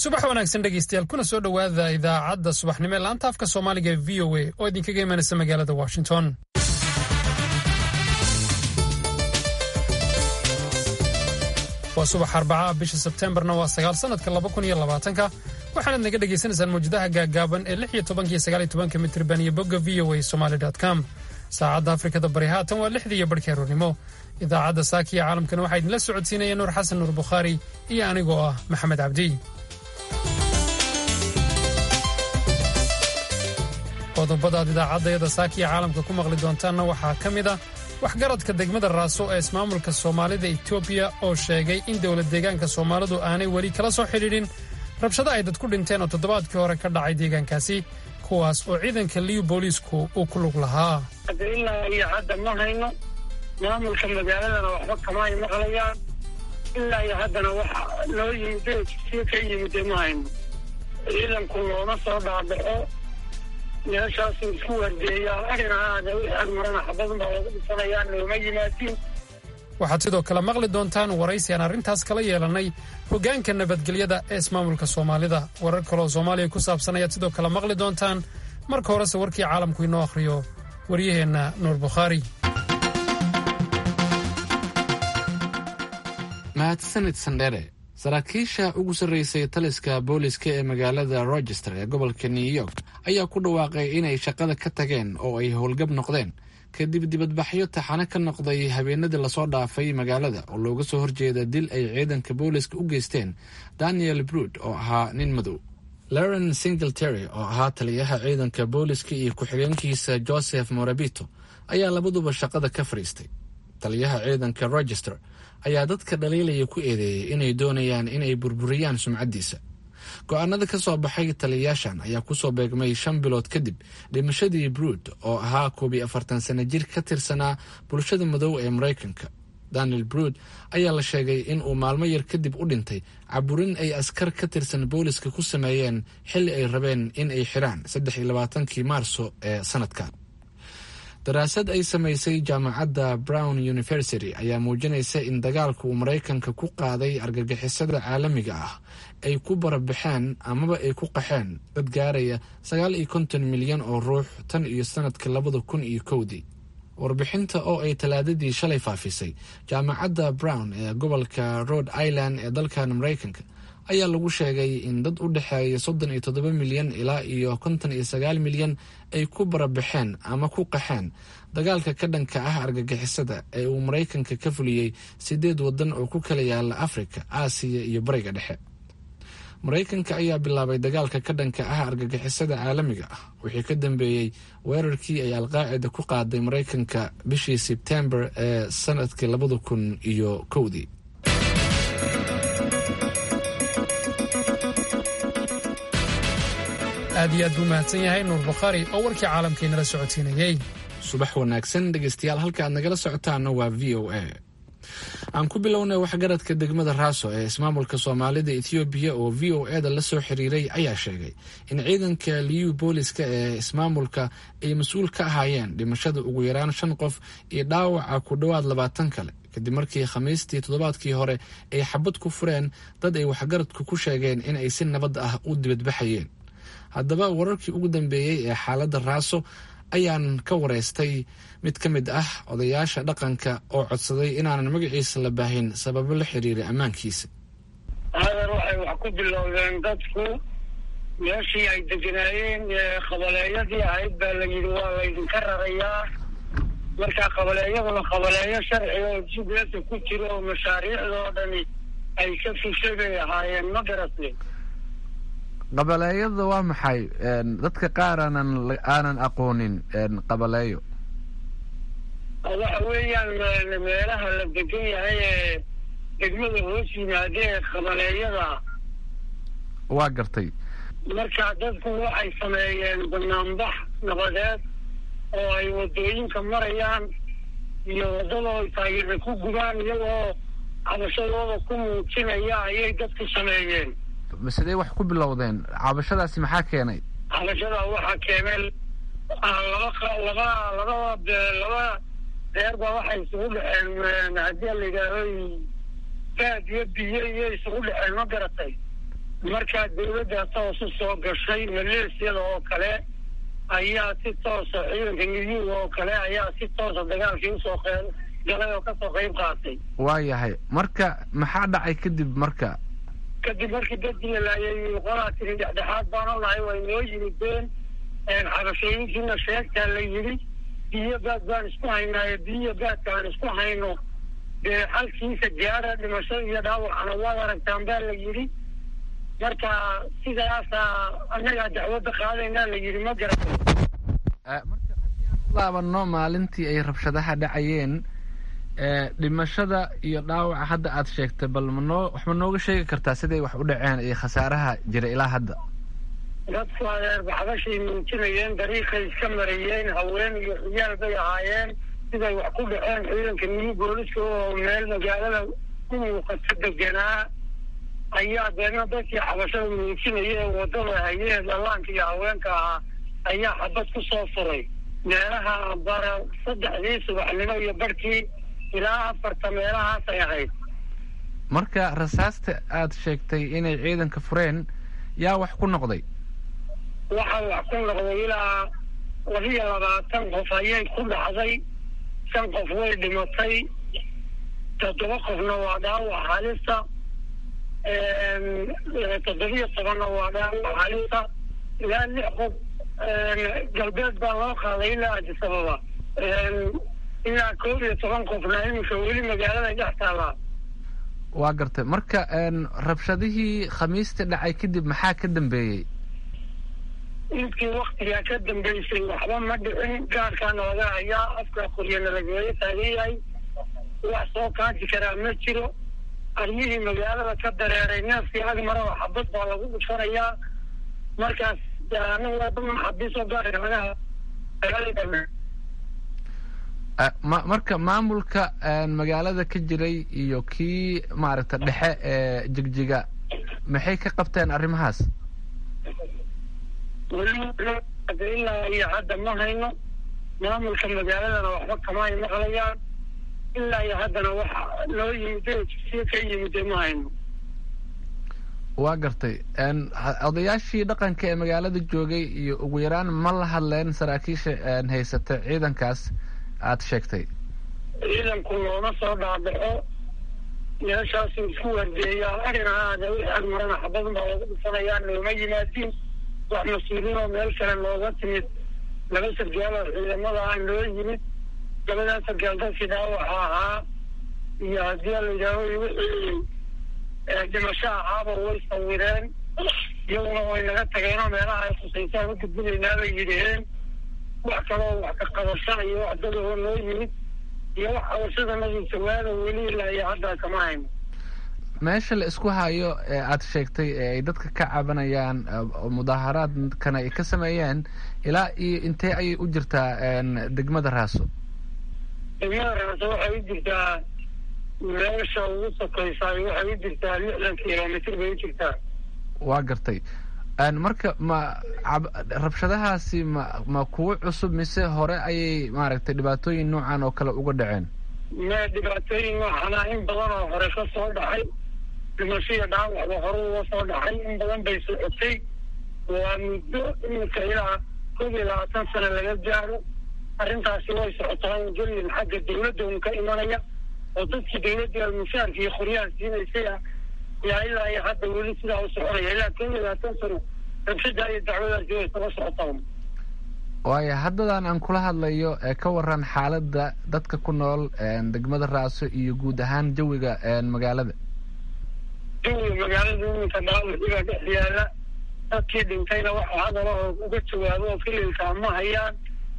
subax wanaagsan dhegeystayaal kuna soo dhowaada idaacadda subaxnimo ee laanta afka soomaaliga ee v o a oo idinkaga imanaysa magaalada washington waa subax arbaca bisha sebteembarna waa sagaal sanadka laba kun iyo labaatanka waxaanaad naga dhagaysanaysaan mawjadaha gaaggaaban ee lix iyo tobankiyo sagaal iyo tobanka mitriban iyo bogga v o a somaali com saacadda afrikada bari haatan waa lixdii iyo barhkii aroornimo idaacadda saakiya caalamkana waxaa idinla socodsiinaya nuur xasan nuur bukhaari iyo anigoo ah maxamed cabdi qodobadaad idaacaddayada saakiya caalamka ku maqli doontaanna waxaa ka mid ah waxgaradka degmada raaso ee ismaamulka soomaalida etoobiya oo sheegay in dowlad deegaanka soomaalidu aanay weli kala soo xidhiidhin rabshado ay dad ku dhinteen oo toddobaadkii hore ka dhacay deegaankaasi kuwaas oo ciidanka liyu booliisku uu ku lug lahaa ilaa iyo hadda ma hayno maamulka magaaladana waxba kama ay maqlayaan ilaa iyo haddana waxa noo yimid si ka yimide ma hayno ciidanku looma soo dhaabaxo meeshaasu isku wardeeyaan arina aada wixii ag marana xabadun baa lagu dhisanayaan looma yimaadin waxaad sidoo kale maqli doontaan waraysi aan arrintaas kala yeelannay hoggaanka nabadgelyada ee ismaamulka soomaalida warar kaleoo soomaaliya ku saabsan ayaad sidoo kale maqli doontaan marka horese warkii caalamku inoo akhriyo waryaheenna nuur bukhaari mahadsanid sandhere saraakiisha ugu sarraysay taliska booliska ee magaalada rochester ee gobolka new york ayaa ku dhawaaqay inay shaqada ka tageen oo ay howlgab noqdeen kadib dibadbaxyo taxane ka noqday habeenadii lasoo dhaafay magaalada oo looga soo horjeeda dil ay ciidanka booliska u geysteen daniel brood oo ahaa nin madow laren singletary oo ahaa taliyaha ciidanka booliska iyo ku-xigeenkiisa joseph morabito ayaa labaduba shaqada ka fadhiistay taliyaha ciidanka rochester ayaa dadka dhaliilaya ku eedeeyey inay doonayaan inay burburiyaan sumcaddiisa go-aanada ka soo baxay taliyayaashan ayaa kusoo beegmay shan bilood kadib dhimashadii brood oo ahaa koob iyo afartan sano jir ka tirsanaa bulshada madow ee maraykanka daniel brood ayaa la sheegay in uu maalmo yar kadib u dhintay caburin ay askar ka tirsan booliska ku sameeyeen xilli ay rabeen in ay xiraan saddex iyo labaatankii maarso ee sanadkan daraasad ay samaysay jaamacadda brown university ayaa muujinaysa in dagaalka uu maraykanka ku qaaday argagixisada caalamiga ah ay ku barabaxeen amaba ay ku qaxeen dad gaaraya sagaal iyo konton milyan oo ruux tan iyo sanadka labada kun iyo kowdii warbixinta oo ay talaadadii shalay faafisay jaamacadda brown ee gobolka rhode island ee dalkan maraykanka ayaa lagu sheegay in dad u dhexeeya soddon iyo toddoba milyan ilaa iyo konton iyo sagaal milyan ay ku barabaxeen ama ku qaxeen dagaalka ka dhanka ah argagixisada ee uu maraykanka ka fuliyey sideed waddan oo ku kala yaala afrika aasiya iyo bariga dhexe maraykanka ayaa bilaabay dagaalka ka dhanka ah argagixisada caalamiga ah wixii ka dambeeyey weerarkii ay alqaacida ku qaaday maraykanka bishii sebtembar ee sanadkii labada kun iyo kowdii aad iyo aad buu mahadsan yahay nuur bukhaari oo warkii caalamkainala socodsiinayey subax wanaagsan dhegeystayaal halka aad nagala socotaana waa v o a aan ku bilownay waxgaradka degmada raaso ee ismaamulka soomaalida ethoobiya oo v o e da la soo xiriiray ayaa sheegay in ciidanka liyu booliska ee ismaamulka ay mas-uul ka ahaayeen dhimashada ugu yaraan shan qof iyo dhaawaca ku dhowaad labaatan kale kadib markii khamiistii toddobaadkii hore ay xabad ku fureen dad ay waxgaradku ku sheegeen in ay si nabad ah u dibadbaxayeen haddaba wararkii ugu dambeeyey ee xaaladda raaso ayaan ka wareystay mid ka mid ah odayaasha dhaqanka oo codsaday inaanan magaciisa la baahin sababo la xiriira ammaankiisa hadan waxay wax ku bilowdeen dadku meeshii ay deganaayeen qabaleeyadii ahayd baa la yidhi waa laydinka rarayaa marka qabaleeyaduna qabaleeyo sharci oo jubbaland ku jiro oo mashaariicdoo dhani ay ka fushay bay ahaayeen ma garatay qabaleeyada waa maxay dadka qaar aanan aanan aqoonin qabaleeyo waxa weeyaan meelaha la degan yahay ee degmada hoos yimaada ee qabaleeyada waa gartay marka dadku waxay sameeyeen banaanbax nabadeed oo ay wadooyinka marayaan iyo waddadoo ay taageera ku gubaan iyagoo cabashadooda ku muujinaya ayay dadku sameeyeen sidee wax ku bilowdeen cabashadaasi maxaa keenay cabashadaa waxaa keenay laba laba laba laba reer baa waxay isugu dhexeen haddii la yidhaaho baad iyo biyo iyo isugu dhexeen ma garatay markaa dawladda toos u soo gashay maleesiyada oo kale ayaa si toosa ciidanka midyuga oo kale ayaa si toosa dagaalkii usoo qeyb galay oo kasoo qeyb qaatay waayahay marka maxaa dhacay kadib marka kadib markii dadkii la laayay qolaa tiri dhexdhexaad baana lahay way noo yimideen xabashooyinkiina sheegtaa la yidhi biyo baad baan isku haynaayo biyo baadka aan isku hayno dee xalkiisa gaara dhimashada iyo dhaawacana waad aragtaan baa la yidhi marka sidaasaa annagaa dacwadda qaadaynaa la yidhi ma garatay marka haddii aan u laabano maalintii ay rabshadaha dhacayeen dhimashada iyo dhaawaca hadda aad sheegtay bal manoo wax ma nooga sheegi kartaa siday wax u dhaceen iyo khasaaraha jira ilaa hadda dadku adeer baxbashay muujinayeen dariiqay iska marayeen haween iyo ciyaal bay ahaayeen siday wax ku dhaceen ciidanka niyu booliska oo meel magaalada u muuqato deganaa ayaa deedna dadkii xabashada muujinaya ee wadada hayee dhallaanka iyo haweenka ahaa ayaa xabad ku soo furay meelaha bara saddexdii subaxnimo iyo barhkii ilaa afarta meelahaasay ahayd marka rasaasta aad sheegtay inay ciidanka fureen yaa wax ku noqday waxaa wax ku noqday ilaa labiyo labaatan qof ayay ku dhacday shan qof way dhimatay toddoba qofna waa dhaawac halista toddobiyo tobanna waa dhaawac halista ilaa lix qof galbeed baa loo qaaday ilaa adisababa ilaa koob iyo toban qofna iminka weli magaalada dhex taallaa waa gartay marka rabshadihii khamiista dhacay kadib maxaa ka dambeeyey intii waktigaa ka dambeysay waxba ma dhicin gaarkaana laga hayaa afka qoryana lagaga taagan yahay wax soo kaaji karaa ma jiro aryihii magaalada ka dareeray neefkii ag maraba xabad baa lagu dhufanayaa markaas xabiisoo gaarka laga ma marka maamulka magaalada ka jiray iyo kii maaragta dhexe ee jigjiga maxay ka qabteen arrimahaas ilaa iyo hadda ma hayno maamulka magaaladana waxba kama ay maqlayaan ilaa iyo haddana waxa loo yimid si ka yimide ma hayno waa gartay odayaashii dhaqanka ee magaalada joogay iyo ugu yaraan ma la hadleen saraakiisha haysata ciidankaas aad sheegtay ciidanku looma soo dhaabaxo meeshaasu isku wardeeyaa arrin ahaada wixii ag marana xabadun baa lagu dhufanayaa nooma yimaadiin wax mas-uuliin oo meel kale nooga timid laba sargaal oo ciidamada ah noo yimid labadaa sargaal dadkii dhaawaxa ahaa iyo haddii la yidhaaho wixii dhimasho ahaaba way sawireen iyaguna way naga tageenoo meelaha ay khusaysaan u gudbinaynaa bay yidhaheen wax kaloo wax ka qabasha iyo wax dadoo noo yimid iyo wax qabashadanadii jawaada weli ilaa iyo hadda kama hayno meesha la isku hayo ee aad sheegtay ee ay dadka ka cabanayaan mudaaharaadkana ay ka sameeyeen ilaa iyo intee ayay u jirtaa degmada raaso degmada raaso waxay u jirtaa meesha ugu sokaysaay waxay u jirtaa lixdan kilomitr bay u jirtaa waa gartay marka ma rabshadahaasi ma ma kuwo cusub mise hore ayay maaragtay dhibaatooyin noocan oo kale uga dhaceen me dhibaatooyin noocana in badan oo hore ka soo dhacay dhimashiya dhaawacba hore uga soo dhacay in badan bay socotay waa muddo iminka ilaa koob iyo labaatan sano laga gaaro arrintaasi way socotaa gelin xagga dawladda un ka imanaya oo dadkii dawladda mushaarka iyo qoryaha siinaysay ah yaa ilaa iyo hadda weli sidaa u soconaya ilaa koob iyo labaatan sano rabshadaa iyo dacwadaasi way saba socotaa waayo haddadan aan kula hadlayo ee ka waran xaaladda dadka ku nool degmada raaso iyo guud ahaan jawiga magaalada jawiga magaalada iminka dhaawaciga dhex yaala dadkii dhintayna waxa hadala oo uga jawaabo oo fililka ma hayaan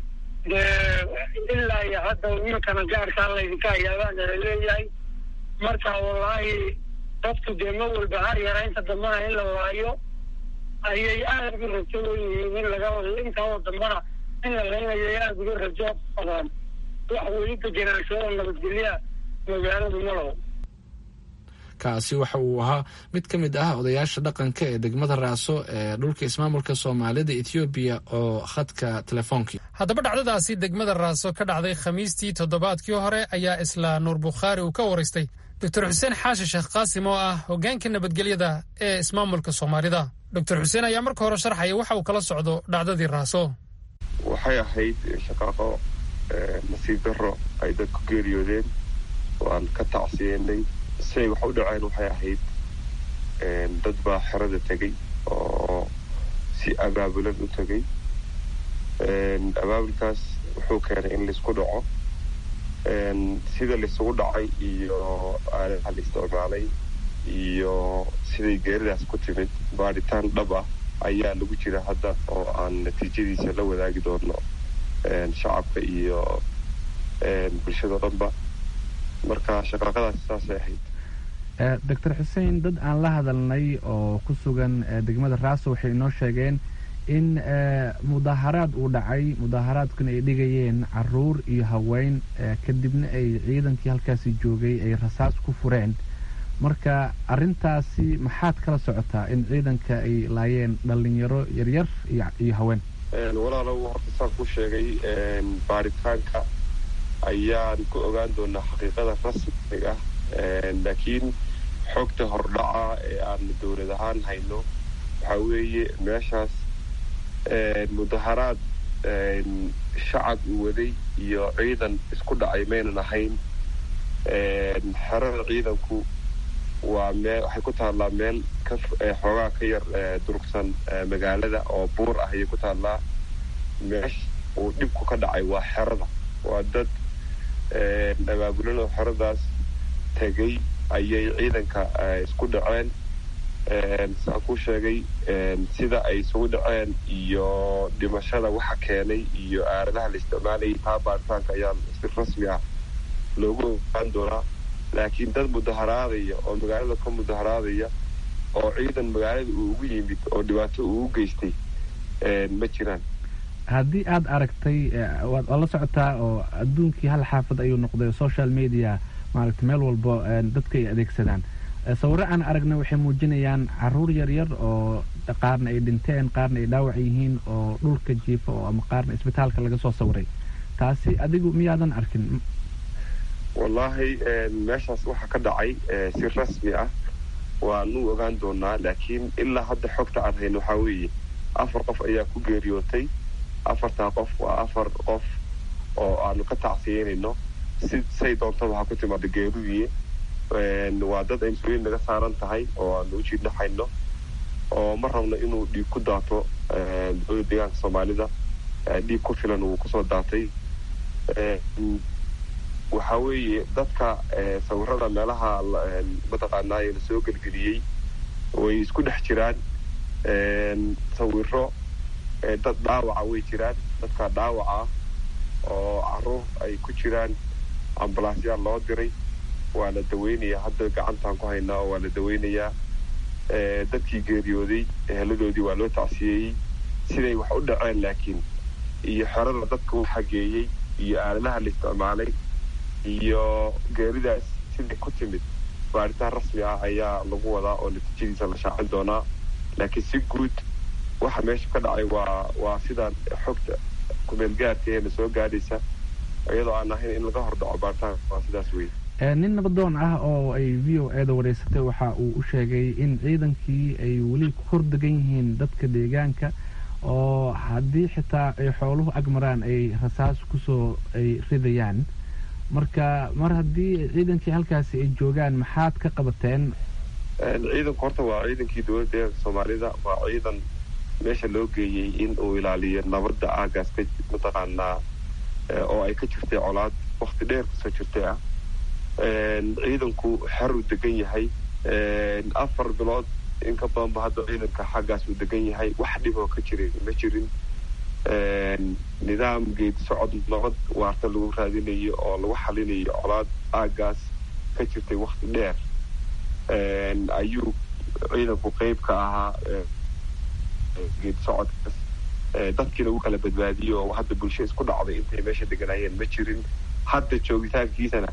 dee ilaa iyo hadda iminkana gaarkaa laydinka hayaabaana laleeyahay marka wallaahi dadku dee ma walba har yara inta dambana in la laayo ayay aada uga rajo yihiin in laga intaoo dambana in la laynayo aada uga rajo qabaan wax weli degenaansho oo nabadgelya magaaladu ma laho kaasi waxa uu ahaa mid ka mid ah odayaasha dhaqanka ee degmada raaso ee dhulka ismaamulka soomaalida ethoobiya oo khadka telefoonkii haddaba dhacdadaasi degmada raaso ka dhacday khamiistii toddobaadkii hore ayaa isla nuur bukhaari uu ka waraystay doctor xuseen xaashi sheekh qaasim oo ah hoggaanka nabadgelyada ee ismaamulka soomaalida doctor xuseen ayaa marka hore sharxaya waxa uu kala socdo dhacdadii raaso waxay ahayd shaqaaqo nasiib darro ay dad ku geeriyoodeen waan ka tacsiyeynay siay wax u dhaceen waxay ahayd dad baa xerada tegey oo si abaabulan u tegey abaabulkaas wuxuu keenay in laisku dhaco sida laisugu dhacay iyo aalaha la isticmaalay iyo siday geeridaas ku timid baadhitaan dhab ah ayaa lagu jira hadda oo aan natiijadiisa la wadaagi doono shacabka iyo bulshada dhanba marka shaqaaqadaasi saasay ahayd doctor xuseen dad aan la hadalnay oo ku sugan degmada raaso waxay inoo sheegeen in mudaaharaad uu dhacay mudaaharaadkuna ay dhigayeen caruur iyo haween kadibna ay ciidankii halkaasi joogay ay rasaas ku fureen marka arintaasi maxaad kala socotaa in ciidanka ay laayeen dhalinyaro yaryar iyo haween walaalow horta saan ku sheegay baaritaanka ayaan ku ogaan doonaa xaqiiqada rasmiga ah laakiin xogta hordhaca ee aan dowlad ahaan hayno waxaa weeye meeshaas mudaharaad shacab uu waday iyo ciidan isku dhacay maynan ahayn xerada ciidanku waa meel waxay ku taallaa meel ka xoogaa ka yar durugsan magaalada oo buur ah ayay ku taallaa meesha uu dhibku ka dhacay waa xerada waa dad abaabulan oo xeradaas tegay ayay ciidanka isku dhaceen saan ku sheegay sida ay isugu dhaceen iyo dhimashada waxa keenay iyo aaladaha la isticmaalayay taa baaritaanka ayaa si rasmi ah loogu ogaan doonaa laakiin dad mudaharaadaya oo magaalada ka mudaharaadaya oo ciidan magaalada uu ugu yimid oo dhibaato uu u geystay ma jiraan haddii aada aragtay waad la socotaa oo adduunkii hal xaafad ayuu noqday social media maaragtay meel walbo dadka ay adeegsadaan sawiro aan aragna waxay muujinayaan caruur yaryar oo qaarna ay dhinteen qaarna ay dhaawac yihiin oo dhulka jiifa oo ama qaarna isbitaalka laga soo sawiray taasi adigu miyaadan arkin wallaahi meeshaas waxaa ka dhacay si rasmi ah waanu ogaan doonaa laakiin ilaa hadda xogta aan hayno waxaa weeye afar qof ayaa ku geeriyootay afartaa qof waa afar qof oo aanu ka tacsiyeynayno si say doontaba ha ku timaado geeridii waa dad ay mas-uuliyin naga saaran tahay oo aanu u jiidnaxayno oo ma rabno inuu dhiig ku daato dowlada deegaanka soomaalida dhiig ku filan uu kusoo daatay waxaa weeye dadka sawirada meelaha mataqaanaaye lasoo gelgeliyey way isku dhex jiraan sawiro dad dhaawaca way jiraan dadka dhaawaca oo caruur ay ku jiraan ambalaasyaal loo diray waa la daweynayaa hadda gacantaan ku haynaa oo waa la daweynayaa dadkii geeriyooday eheladoodii waa loo tacsiyeeyey siday wax u dhaceen laakiin iyo xerada dadka u xageeyey iyo aaladaha la isticmaalay iyo geeridaas siday ku timid baaritaan rasmi ah ayaa lagu wadaa oo natiijadiisa la shaacin doonaa laakiin si guud waxa meesha ka dhacay waa waa sidaan xogta kumeelgaarka ee na soo gaadhaysa iyadoo aan ahayn in laga hordhaco baaritaanka waa sidaas weye nin nabadoon ah oo ay v o eeda wareysatay waxa uu u sheegay in ciidankii ay weli ku hordegan yihiin dadka deegaanka oo haddii xitaa ay xooluhu agmaraan ay rasaas kusoo ay ridayaan marka mar haddii ciidankii halkaasi ay joogaan maxaad ka qabateen ciidanku horta waa ciidankii dowladda deeganka soomaalida waa ciidan meesha loo geeyey in uu ilaaliyo nabadda aagaas ka mataqaanaa oo ay ka jirtay colaad wakti dheer kasoo jirtay ah ciidanku xeruu degan yahay afar bilood in ka badanba hadda ciidanka xaggaas uu degan yahay wax dhiboo ka jiray ma jirin nidaam geedi socod nabad waarta lagu raadinayo oo lagu xalinayo colaad aagaas ka jirtay wakti dheer ayuu ciidanku qeyb ka ahaa geedi socodkaas dadkii lagu kala badbaadiyo oo hadda bulsho isku dhacday intay meesha deganaayeen ma jirin hadda joogitaankiisana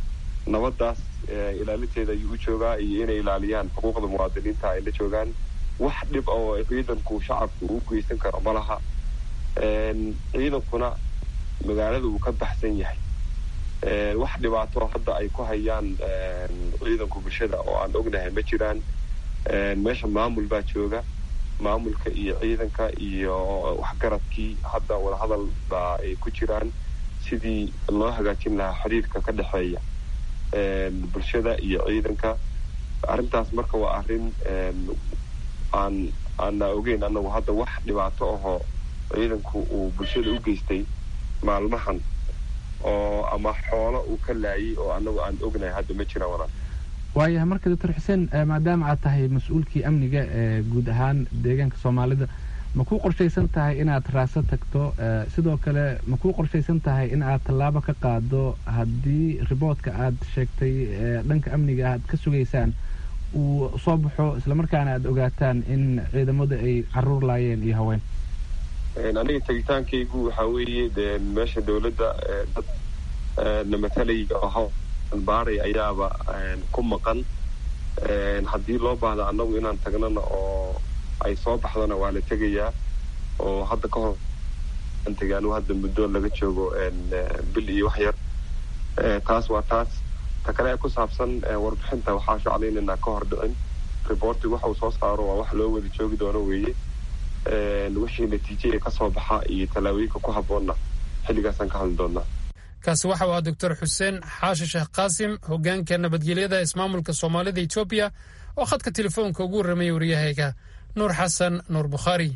nabadaas ilaalinteeda ayuu u joogaa iyo inay ilaaliyaan xuquuqda muwaadiniinta ay la joogaan wax dhib oo ciidanku shacabku u geysan karo ma laha ciidankuna magaalada uu ka baxsan yahay wax dhibaato hadda ay ku hayaan ciidanku bulshada oo aan ognahay ma jiraan meesha maamul baa jooga maamulka iyo ciidanka iyo waxgaradkii hadda wadahadal baa ay ku jiraan sidii loo hagaajin lahaa xiriirka ka dhexeeya bulshada iyo ciidanka arrintaas marka waa arrin aan aana ogeyn annagu hadda wax dhibaato ahoo ciidanku uu bulshada u geystay maalmahan oo ama xoolo uu ka laayay oo annagu aan ognahay hadda ma jiraan walaal waayahay marka doctor xuseen maadaama aad tahay mas-uulkii amniga ee guud ahaan deegaanka soomaalida ma kuu qorshaysan tahay inaad raaso tagto sidoo kale ma kuu qorshaysan tahay in aad tallaabo ka qaado haddii riboodka aad sheegtay dhanka amniga aad ka sugaysaan uu soo baxo islamarkaana aad ogaataan in ciidamadu ay caruur laayeen iyo haween aniga tegitaankaygu waxaa weeye de meesha dawladda dad na matalaya oo hawl baaray ayaaba ku maqan haddii loo baahda annagu inaan tagnana oo ay soo baxdana waa la tegayaa oo hadda ka hor tegay anigu hadda muddo laga joogo bil iyo wax yar taas waa taas ta kale ee ku saabsan warbixinta waxaa shaclaynaynaa ka hor dhicin reportig waxa uu soo saaro waa wax loo wada joogi doono weeye wixii natiije ee kasoo baxa iyo tallaabooyinka ku habboonna xilligaasaan ka hadli doonaa kaasi waxa uu ahaa doctor xuseen xaashi sheekh qaasim hoggaanka nabadgelyada ismaamulka soomaalida etoobiya oo khadka telefoonka ugu warramaya waryahayga nuur xasan nuur bukhaari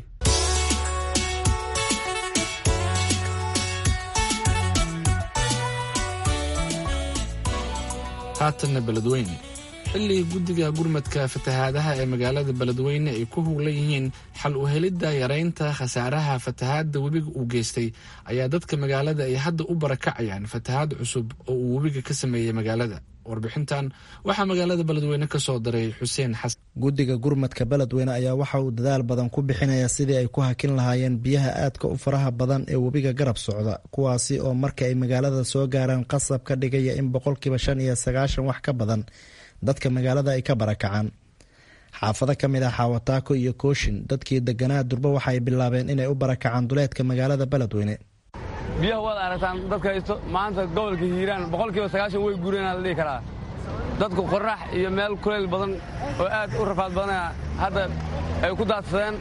haatanna beledweyne xilligii guddiga gurmadka fatahaadaha ee magaalada beledweyne ay ku huglan yihiin xal u helidda yaraynta khasaaraha fatahaadda webiga uu geystay ayaa dadka magaalada ay hadda u barakacayaan fatahaad cusub oo uu webiga ka sameeyey magaalada warbixintan waxaa magaalada beledweyne ka soo daray xuseen xasan guddiga gurmadka beledweyne ayaa waxa uu dadaal badan ku bixinaya sidii ay ku hakin lahaayeen biyaha aadka u faraha badan ee webiga garab socda kuwaasi oo marka ay magaalada soo gaaraan qasab ka dhigaya in boqolkiiba shan iyo sagaashan wax ka badan dadka magaalada ay ka barakacaan xaafado ka mid ah xaawataako iyo kooshin dadkii deganaa durba waxa ay bilaabeen inay u barakacaan duleedka magaalada beledweyne biyaha waad aragtaan dadka haysto maanta gobolka hiiraan boqolkiiba sagaashan way guureenaa la dhihi karaa dadku qorax iyo meel kuleyl badan oo aad u rafaad badanaya hadda ay ku daadsadeen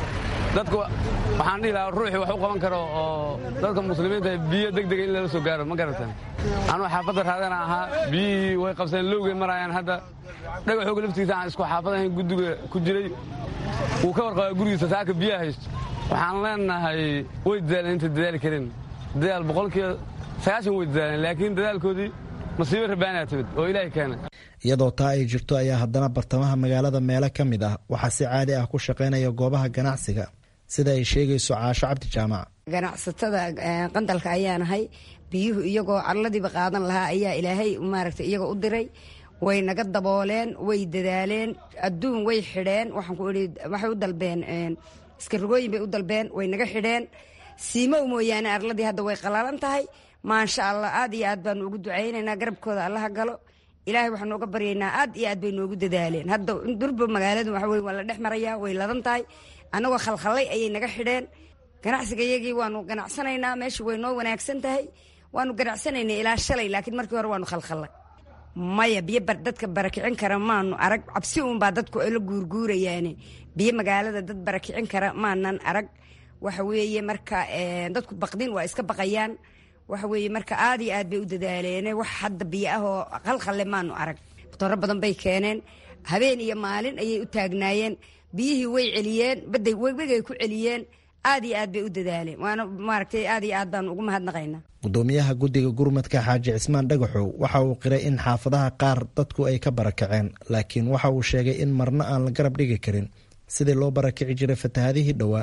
dadku waxaan dhihi lahaa ruuxii wax u qaban karo oo dadka muslimiinta biyo degdega in lala soo gaaro ma garatan anuu xaafadda raadana ahaa biyihii way qabseen lowgay maraayaan hadda dhagaxooga laftiisa aan isku xaafad ahayn guddiga ku jiray wuu ka warqabaa gurigiisa saaka biyaha haysto waxaan leenahay way dadaaleen intay dadaali karin dadaal boqolkiiba sagaashan way dadaaleen laakiin dadaalkoodii masiibo rabaanaa timid oo ilaahay keena iyadoo taa ay jirto ayaa haddana bartamaha magaalada meelo ka mid ah waxaa si caadi ah ku shaqaynaya goobaha ganacsiga sida ay sheegayso caasho cabdi jaamac ganacsatada qandalka ayaa nahay biyuhu iyagoo carladiiba qaadan lahaa ayaa ilaahay maaragta iyagoo u diray way naga dabooleen way dadaaleen adduun way xidheen waxaan ku idhi waxay u dalbeen iskarogooyin bay u dalbeen way naga xidheen siimow mooyaane arladii hadda way qalaalan tahay maasha allah aad iyo aad baanu ugu ducaynaynaa garabkooda allaha galo ilaahay waxaanu uga baryaynaa aad iyo aad bay noogu dadaaleen hadda durba magaaladu waxa weye waa la dhex marayaa way ladan tahay annagoo khalkhallay ayay naga xidheen ganacsiga iyagii waanu ganacsanaynaa meesha way noo wanaagsan tahay waanu ganacsanaynay ilaa shalay laakiin markii hore waanu khalkhallay maya biyo dadka barakicin kara maanu arag cabsi uunbaa dadku la guurguurayaane biyo magaalada dad barakicin kara maanan arag waxa weeye marka dadku baqdin waa iska baqayaan waxa weeye marka aad iyo aad bay u dadaaleene wax hadda biyo ah oo khalkhalle maanu arag dooro badan bay keeneen habeen iyo maalin ayay u taagnaayeen biyihii way celiyeen baday webigay ku celiyeen aad iyo aad bay u dadaaleen waana maaragtay aad iyo aad baanu ugu mahadnaqaynaa gudoomiyaha guddiga gurmadka xaaji cismaan dhagaxow waxa uu qiray in xaafadaha qaar dadku ay ka barakaceen laakiin waxa uu sheegay in marna aan la garab dhigi karin sidii loo barakici jiray fatahadihii dhowaa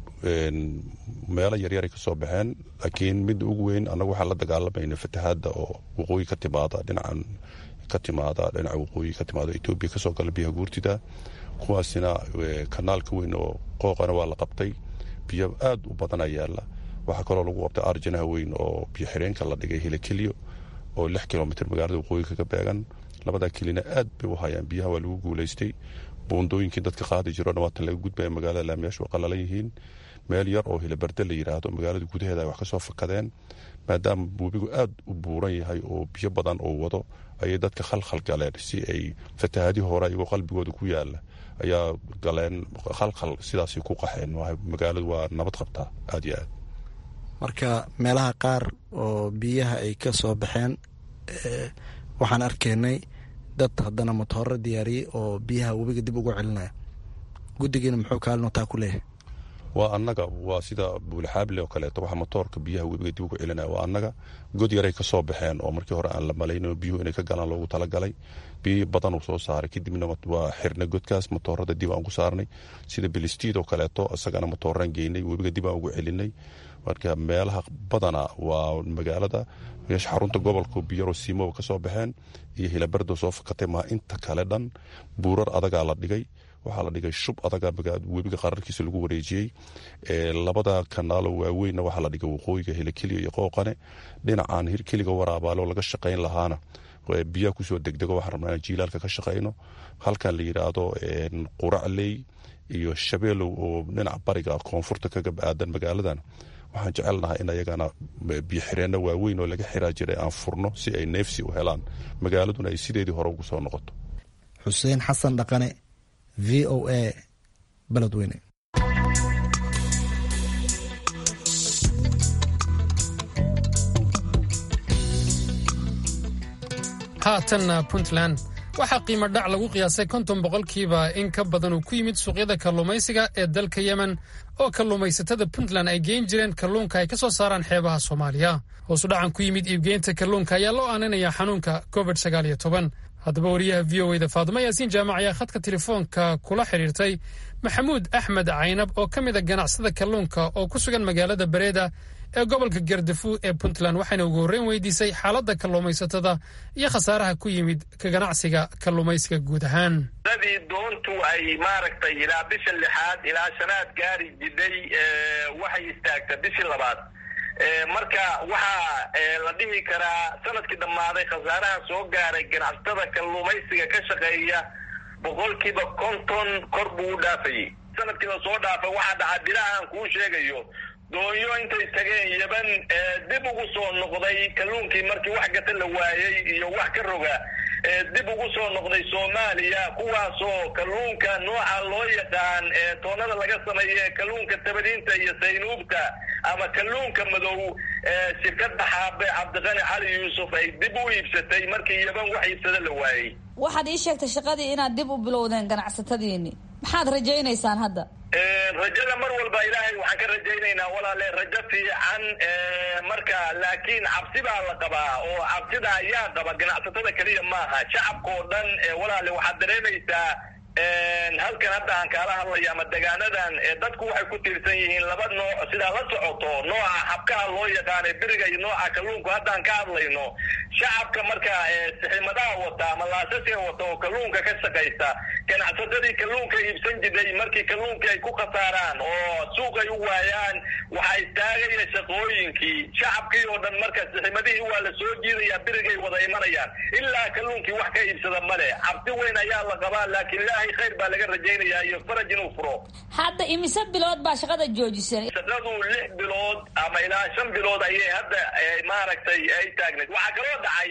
meelo yaryaray ka soo baxeen laakiin midda ugu weyn annagu waxaan la dagaalamayna fatahaadda oo waqooyi ka timaada dhinacan ka timaada dhinaca waqooyi ka timaada etoobiya kasoo gala biyaha guurtida kuwaasina kanaalka weyn oo qooqana waa la qabtay biyo aad u badana yaala waxaa kaloo lagu qabtay arjanaha weyn oo biyo xireenka la dhigay hilakeliyo oo lix kilomitr magaalada waqooyi kaga beegan labadaa kelina aad bay u hayaan biyaha waa lagu guulaystay buundooyinkii dadka qaadi jiro dhawaatan laga gudbaya magaalada laamiyaashu waa qalalan yihiin meel yar oo hilabarde la yidhaahdo magaalada gudaheeda ay wax ka soo fakadeen maadaama webigu aad u buuran yahay oo biyo badan oo wado ayay dadka khalkhal galeen si ay fatahaadii hore ayagoo qalbigooda ku yaala ayaa galeen khalkhal sidaasay ku qaxeen magaaladu waa nabad qabtaa aad iyo aad marka meelaha qaar oo biyaha ay ka soo baxeen waxaan arkaynay dad haddana matooro diyaariyey oo biyaha webiga dib ugu celinaya guddigiina muxuu kaalinotaa ku leeyahay waa annaga waa sida buulxaable oo kaleeto waxa motoorka biyaha webiga dib ugu celinaya waa annaga god yaray ka soo baxeen oo markii hore aan la malayno biyuhu inay ka galaan loogu talagalay biyo badan uu soo saaray kadibna waa xirnay godkaas motoorada dib aan ku saarnay sida bilistiid oo kaleeto isagana motooraan geynay webiga dib aan ugu celinay marka meelaha badana waa magaalada meesha xarunta gobolka biyaro siimoba ka soo baxeen iyo hilabardo soo fakatay maa inta kale dhan buurar adagaa la dhigay waxaa la dhigay shub adaga webiga qararkiisa lagu wareejiyey labada kanaalo waaweynna waxaa la dhigay waqooyiga hilakeliya iyo qooqane dhinacaan hirkeliga waraabaalo laga shaqayn lahaana biyaha kusoo degdego waxaan rabnaa inaan jiilaalka ka shaqayno halkan la yidhaahdo quracley iyo shabeelow oo dhinaca bariga koonfurta kaga aadan magaaladan waxaan jecelnahay in ayagana biyoxireenno waaweyn oo laga xiraa jiray aan furno si ay neefsi u helaan magaaladuna ay sideedii hore ugu soo noqoto xuseen xasan dhaqane v o a beledweyne haatanna puntland waxaa qiimo dhac lagu qiyaasay konton boqolkiiba in ka badan uu ku yimid suuqyada kalluumaysiga ee dalka yemen oo kalluumaysatada puntland ay geyn jireen kalluunka ay ka soo saaraan xeebaha soomaaliya hoosu dhacan ku yimid iibgeynta kalluunka ayaa loo aaninayaa xanuunka covid sagaal iyo toban haddaba wariyaha v o eda faadimo yaasiin jaamac ayaa khadka telefoonka kula xidhiirtay maxamuud axmed caynab oo ka mid a ganacsada kalluunka oo ku sugan magaalada bareeda ee gobolka gardafu ee puntland waxayna ugu horreyn weydiisay xaaladda kalluumaysatada iyo khasaaraha ku yimid ka ganacsiga kalluumaysiga guud ahaan dadii doontu ay maaragtay ilaa bisha lixaad ilaa shanaad gaari jidhay waxay istaagta bishii labaad marka waxaa la dhihi karaa sanadkii dhammaaday khasaaraha soo gaaray ganacsatada kalluumaysiga ka shaqeeya boqolkiiba konton kor buu u dhaafayey sanadkii la soo dhaafay waxaa dhaca bilahaan kuu sheegayo doonyo intay tageen yeban dib ugu soo noqday kalluunkii markii wax gata la waayey iyo wax ka roga dib ugu soo noqday soomaaliya kuwaasoo kalluunka nooca loo yaqaan toonada laga sameeye kalluunka tabadiinta iyo saynuubta ama kalluunka madow shirkadda xaabe cabdiqani cali yuusuf ay dib u iibsatay markii yeban wax iibsada la waayey waxaad ii sheegtay shaqadii inaad dib u bilowdeen ganacsatadiini maxaad rajaynaysaan hadda rajada mar walba ilaahay waxaan ka rajaynaynaa walaale rajo fiican marka laakiin cabsi baa la qabaa oo cabsida ayaa qaba ganacsatada keliya maaha shacabka oo dhan walaale waxaad dareemaysaa halkan hadda aan kaala hadlaya ama degaanadan dadku waxay ku tiirsan yihiin laba nooc sidaa la socoto nooca xabkaha loo yaqaanay beriga iyo nooca kalluunku haddaan ka hadlayno shacabka marka siximadaha wata ama laasasiga wata oo kalluunka ka shaqaysta ganacsatadii kalluunka iibsan jiray markii kalluunkii ay ku khasaaraan oo suuq ay u waayaan waxaa istaagaya shaqooyinkii shacabkii oo dhan marka siximadihii waa la soo jiidaya berigay wada imanayaan ilaa kalluunkii wax ka iibsada male cabsi weyn ayaa la qabaa laakiin ilaahay khayr baa laga rajaynayaa iyo faraj inuu furo hadda imise bilood baa shaqada joojiseen shaqadu lix bilood ama ilaa shan bilood ayay hadda maaragtay ay taagnayd waxaa kaloo dhacay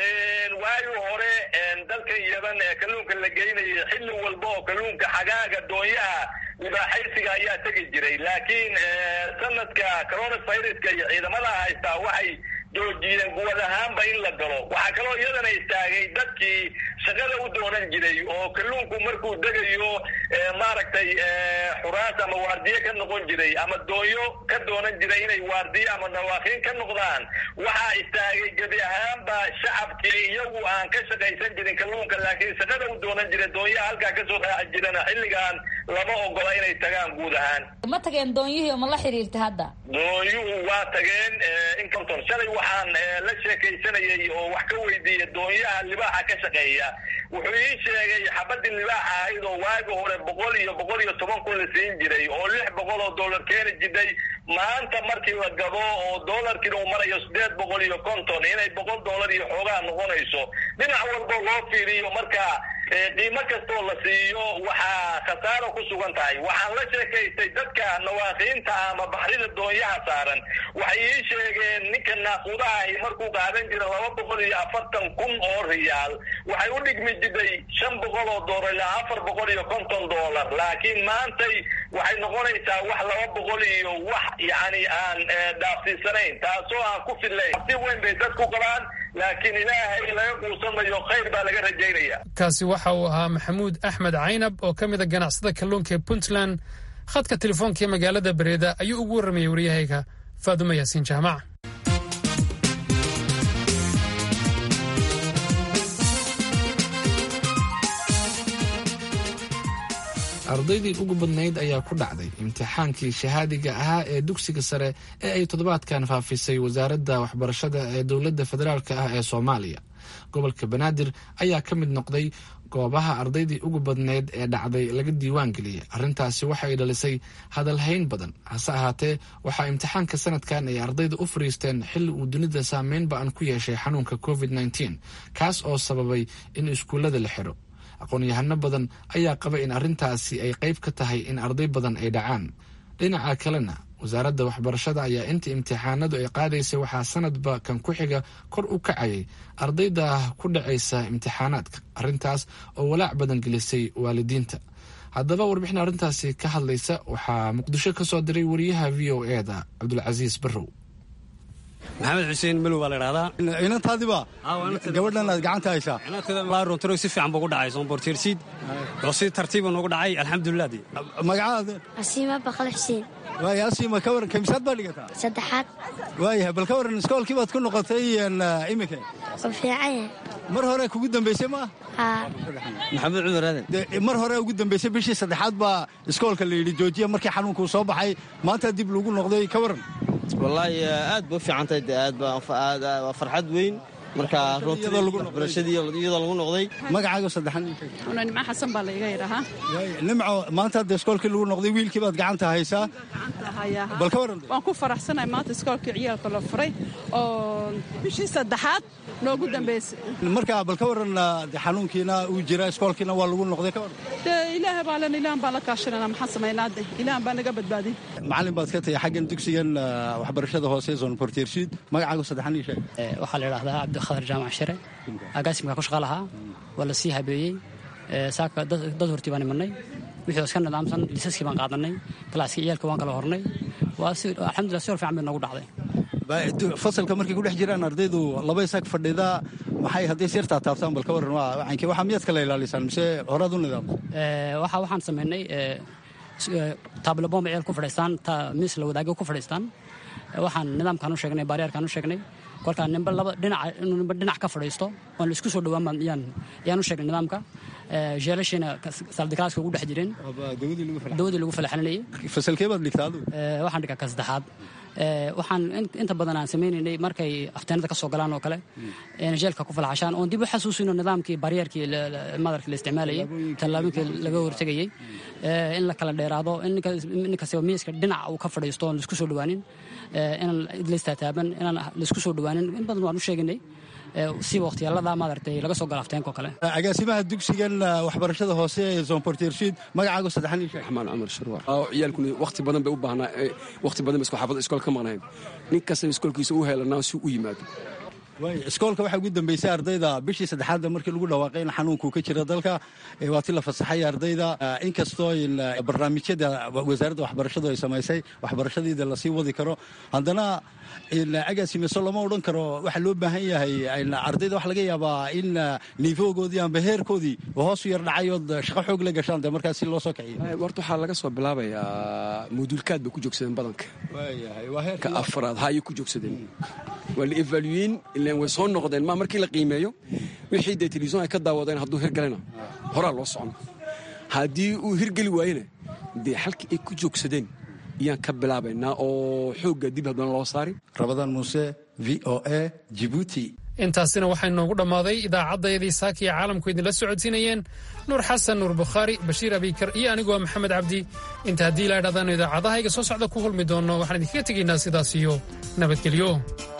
waagi hore dalkan yaban ee kalluunka la geynayay xilli walba oo kalluunka xagaaga doonyaha libaaxaysiga ayaa tegi jiray laakiin sanadka coronaviruska iyo ciidamada haystaa waxay joojiyeen guwad ahaanba in la galo waxaa kaloo iyadana istaagay dadkii shaqada u doonan jiray oo kalluunku markuu degayo maaragtay xuraas ama waardiye ka noqon jiray ama doonyo ka doonan jiray inay waardiye ama nawaakiin ka noqdaan waxaa istaagay gebi ahaanba shacabkii iyagu aan ka shaqaysan jirin kalluunka laakiin shaqada u doonan jiray doonyaha halkaa kasoo raaci jirana xilligan lama ogola inay tagaan guud ahaan ma tageen doonyihii ma la xiriirta hadda doonyuhu waa tageen inconton shalay waxaan la sheekaysanayay oo wax ka weydiiyey doonyaha libaaxa ka shaqeeya wuxuu ii sheegay xabadii libaaxa ahayd oo waagi hore boqol iyo boqol iyo toban kun la siin jiray oo lix boqol oo dollar keeni jiray maanta markii la gado oo doolarkiina uu marayo sideed boqol iyo konton inay boqol doolar iyo xoogaa noqonayso dhinac walba loo fiiriyo marka qiimo kastoo la siiyo waxaa khasaaro ku sugan tahay waxaan la sheekaystay dadka nawaaqiinta ama baxrida doonyaha saaran waxay ii sheegeen ninka naaquudaha ahi markuu qaadan jira laba boqol iyo afartan kun oo riyaal waxay u dhigmi jiday shan boqol oo doolar ilaa afar boqol iyo konton doolar laakiin maantay waxay noqonaysaa wax laba boqol iyo wax yacni aan dhaafsiisanayn taasoo aan ku fillayn si weyn bay dadku qabaan laakiin ilaahay laga quusanayo khayr baa laga rajaynaya kaasi waxa uu ahaa maxamuud axmed caynab oo ka mid a ganacsada kalluunka ee puntland khadka telefoonka ee magaalada bareeda ayuu ugu warramayay waryahayga faadumo yaasiin jaamac ardaydii ugu badnayd ayaa ku dhacday imtixaankii shahaadiga ahaa ee dugsiga sare ee ay toddobaadkan faafisay wasaaradda waxbarashada ee dowladda federaalk ah ee soomaaliya gobolka banaadir ayaa ka mid noqday goobaha ardaydii ugu badneyd ee dhacday laga diiwaan geliyey arrintaasi waxay dhalisay hadalhayn badan hase ahaatee waxaa imtixaanka sanadkan ay ardayda u fariisteen xilli uu dunida saameyn ba-an ku yeeshay xanuunka covid nteen kaas oo sababay in iskuullada la xidho aqoon-yahano badan ayaa qaba in arrintaasi ay qayb ka tahay in arday badan ay dhacaan dhinaca kalena wasaaradda waxbarashada ayaa inta imtixaanadu ay qaadaysay waxaa sanadba kan ku xiga kor u kacayay ardayda ku dhacaysa imtixaanaadka arrintaas oo walaac badan gelisay waalidiinta haddaba warbixin arrintaasi ka hadlaysa waxaa muqdisho ka soo diray wariyaha v o e da cabdulcasiis barrow maxamed xuseen malow baa la idhahdaa inantaadiba gabadhan aad gacanta haysaa laaruntarow si fiican buu gu dhacay soombortiirsiid oo si tartiiba noogu dhacay alxamdulilah magacaada asiima baqal xuseen waaya asiima ka waran kamisaad baa dhigataa saddexaad waayahay bal ka waran iskoolkii baad ku noqotay iminka oo fiican mar hore kugu dambaysay ma haa maxamed cumar aadan mar hore ugu dambaysay bishii saddexaad baa iskoolka la yidhi joojiya markii xanuunkuu soo baxay maanta dib lagu noqday ka waran wallaahi aad ba u fiicantahay de aad waa farxad weyn marka runtiibarashadii iyadoo lagu noqday magacaaga saddexan nimco xasan baa laiga yidhahaa nimco maanta hadda iskoolkii lagu noqday wiilkii baad gacanta haysaa bal ka waran waan ku faraxsanahay maanta iskoolkii ciyaalka la furay oo bishii saddexaad noogu dambaysay marka bal ka waran xanuunkiina uu jira iskoolkiina waa lagu noqday ka waran dee ilaaha baa len ilahan baan la kaashanana maxaan samaynaa de ilahan baa naga badbaadin macallin baad ka tahay xaggan dugsigan waxbarashada hoose zon portiershiid magacaaga saddexan ii sheeg waxaa la idhahdaa cabdikhadar jaamac shire agaasimkaa ku shaqa lahaa waa la sii habeeyey saaka dad hortii baan imanay wixii oo iska nidaamsan lisaskii baan qaadanay galaaskii ciyaalka waan kala hornay waa si alxamdulillah si hor fiican bay noogu dhacday fasalka markay ku dhex jiraan ardaydu laba isaag fadhida maxay hadday sirtaa taabtaan bal ka waran wacankii waxaa miyaad kala ilaalisaan mise horaad u nidaamsan waxa waxaan samaynay taablobomba ciyaal ku fadhiistaan miis la wadaagay ku fadhiistaan waxaan nidaamkaan u sheegnay baaryaarkaan u sheegnay kolkaa nimba laba dhinac inuu nimba dhinac ka fadhiisto oon la isku soo dhowaan baan yaan yaan u sheegnay nidaamka jeelashiina saldikaaska ugu dhex jireen dawadii lagu falaxalinayay fasalkee baad dhigtaa adigu waxaan dhigaa ka saddexaad waxaan inta badan aan samaynaynay markay afteenada ka soo galaan oo kale jeelka ku falaxashaan oon dib u xasuusino nidaamkii baryeerkii madarka la isticmaalayay tallaabooyinkii laga hortegayey in la kala dheeraado in ninkastaba miiska dhinac uu ka fadhiisto oon laisku soo dhowaanin inaan laistaataaban inaan laisku soo dhowaanin in badan waan u sheeginay si wakhtiyaalada maaragtay laga soo gala afteenka oo kale agaasimaha dugsigan waxbarashada hoose ee zonportiershiid magacaagu saddexan ii sheeg raxmaan cumar sharwaar ciyaalkuna wakhti badan bay u baahnaa wakhti badan bay isku xaafada iskool ka maqnayn nin kasta iskoolkiisa u heelanaa si u yimaado iskoolka waxaa ugu dambeysay ardayda bishii saddexaadda markii lagu dhawaaqay in xanuunkuu ka jira dalka waa ti la fasaxay ardayda inkastoo barnaamijyada wasaaradda waxbarashadu ay samaysay waxbarashadiida lasii wadi karo haddana agaasimeso lama odhan karo waxaa loo baahan yahay ardayda waxa laga yaabaa in niifoogoodii amba heerkoodii hoosu yar dhacay ood shaqo xoog la gashaan de markaas si loo soo kiciyo horta waxaa laga soo bilaabayaa moduulkaad bay ku joogsadeen badanka ka afraad hayay ku joogsadeen waa la evalueyn ilaan way soo noqdeen ma markii la qiimeeyo wixii dee telefison ay ka daawadeen hadduu hirgalena horaa loo socon haddii uu hirgeli waayena dee xalkii ay ku joogsadeen ayaan ka bilaabaynaa oo xoogga dib haddana loo saari rabadaan muuse v o a jibuuti intaasina waxay noogu dhammaaday idaacaddayadii saaka iyo caalamku idinla socodsiinayeen nuur xasan nuur bukhaari bashiir abikar iyo aniguwa maxamed cabdi inta haddii la idhahdaanu idaacadaha iga soo socda ku hulmi doonno waxaan idinkaga tegaynaa sidaas iyo nabadgelyo